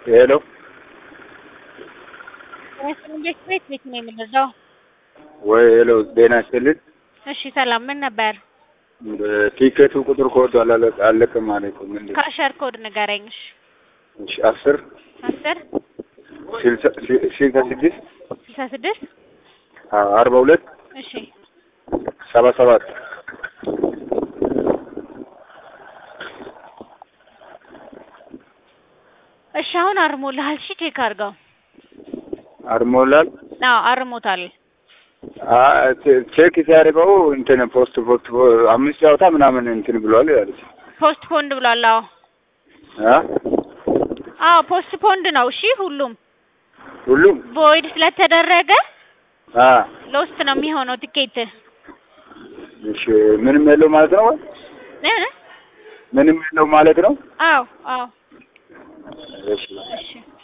ሄሎ እንዴት ቤት ቤት ነው የምንረዳው? ወይ ሄሎ ጤና ይስጥልኝ። እሺ ሰላም፣ ምን ነበር? ቲኬቱ ቁጥር ኮድ አላለቀ- አለቀም ማለት ነው። ምንድን ነው? ካሸር ኮድ ንገረኝ። እሺ እሺ አስር አስር ስልሳ ሲ- ስልሳ ስድስት ስልሳ ስድስት አ- አርባ ሁለት እሺ ሰባ ሰባት እሺ አሁን አርሞልሃል። እሺ ቼክ አድርገው። አርሞላል አዎ አርሞታል። አ- ቼ- ቼክ ሲያደርገው እንትን ፖስት ፖስት አምስት ጨዋታ ምናምን እንትን ብሏል ያለች ፖስት ፖንድ ብሏል። አዎ አ አዎ ፖስት ፖንድ ነው። እሺ ሁሉም ሁሉም ቮይድ ስለተደረገ አ ሎስት ነው የሚሆነው ቲኬት እሺ ምንም የለው ማለት ነው። እ? ምንም የለው ማለት ነው። አዎ አዎ እሺ እሺ